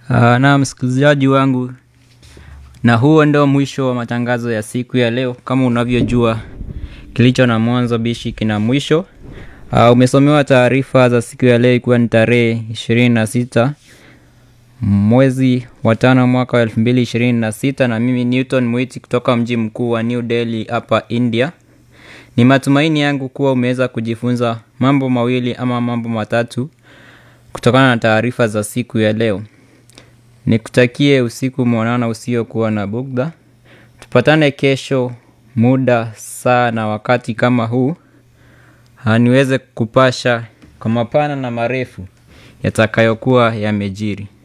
Uh, na msikilizaji wangu, na huo ndio mwisho wa matangazo ya siku ya leo. Kama unavyojua, kilicho na mwanzo bishi kina mwisho. Uh, umesomewa taarifa za siku ya leo, ikiwa ni tarehe ishirini na sita mwezi wa tano mwaka wa elfu mbili ishirini na sita na mimi Newton Mwiti kutoka mji mkuu wa New Delhi hapa India. Ni matumaini yangu kuwa umeweza kujifunza mambo mawili ama mambo matatu kutokana na taarifa za siku ya leo. Nikutakie usiku mwanana usiokuwa na bugdha. Tupatane kesho muda saa na wakati kama huu, niweze kupasha kwa mapana na marefu yatakayokuwa yamejiri.